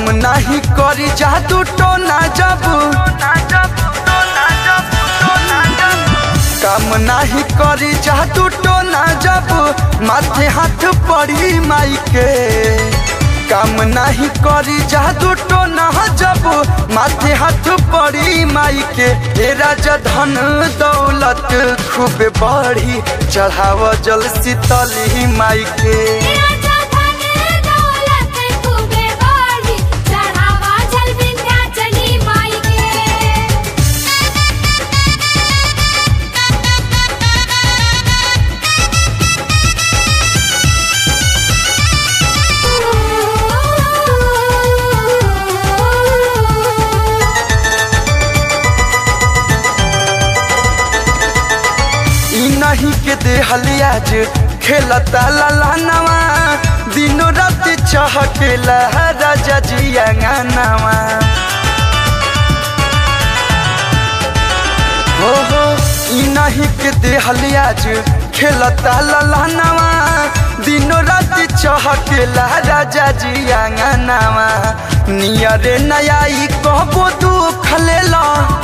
नाही करी जादू टोना जब काम नाही करी जादू टोना जब माथे हाथ पड़ी माई के काम नहीं करी जादू टोना जब माथे हाथ पड़ी माई के ए राजा धन दौलत खूब बढ़ी चढ़ाव जल शीतली माई के राजा धन दौलत खूबे बाढ़ी चढ़ावा जल विंध्याचली माई के ई नहीं के देहली आज खेलता ललानवा दिनों रात चहकेला राजा जी अंगनवा हो हो ई नहीं के देहली आज खेलता ललानवा दिनों रात चहकेला राजा जी अंगनवा नियरे नया ई कहबो दुख लेला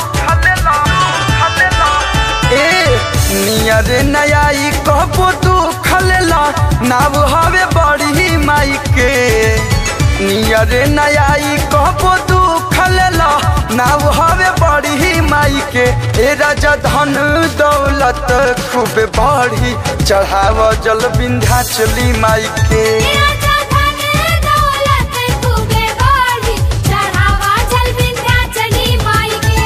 ए नियर नया ई कहबो तू खलेला नाव हवे बड़ी माई के नियर नया ई कहबो तू खलेला नाव हवे बड़ी माई के ए राजा धन दौलत खूब बढ़ी चढ़ाव जल विंध्याचली माई के राजा धन दौलत खूबे बाढ़ी चढ़ावा जल विंध्याचली माई के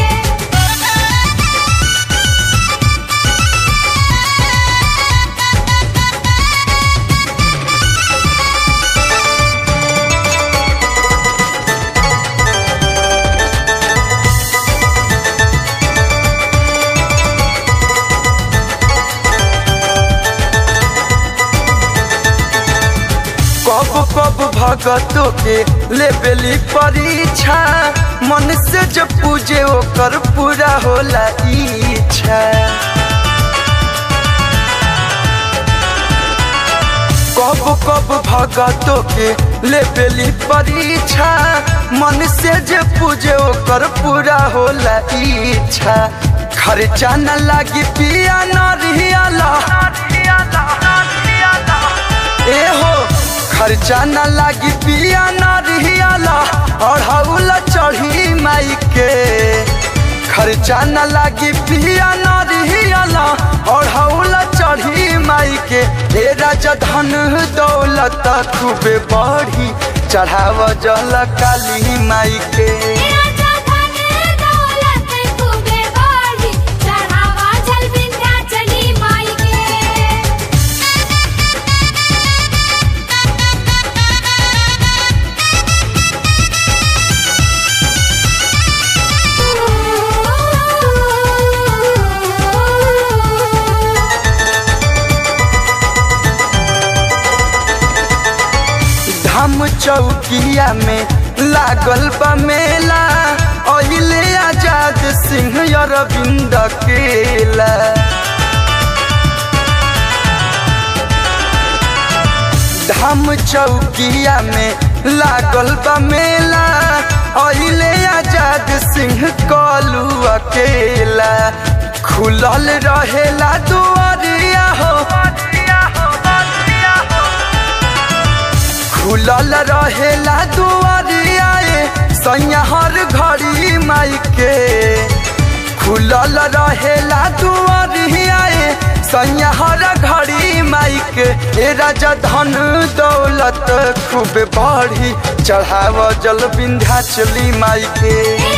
कब कब भगतों के लेबेली परीक्षा मन से जो पूजे ओकर पूरा होला इच्छा कब कब भगतों के लेबेली परीक्षा मन से जे पूजे ओकर पूरा होला इच्छा खर्चा न लागी पिया न रियाला ए हो खर्चा न लागी पिया न रियाला और हौला चढ़ी माई के खर्चा न लागी पिया न रियाला और हौला चढ़ी माई के ए राजा धन दौलत खूबे बढ़ी चढ़ाव जल काली माई के राजा धन दौलत खूबे बाढ़ी चढ़ावा जल विंध्याचली माई के धाम चौकिया में लागल बा मेला अहिले आजाद सिंह अरविंद केला धाम चौकिया में लागल बा मेला अहिले आजाद सिंह कलू अकेला खुलल रहेला दुआरिया हो खुलल रहेला दुआरिया ए, सैया हर घड़ी माई के खुलल रहेला दुआरिया ए, सैया हर घड़ी माई के ए राजा धन दौलत खूब बढ़ी चढ़ाव जल विंध्याचली माई के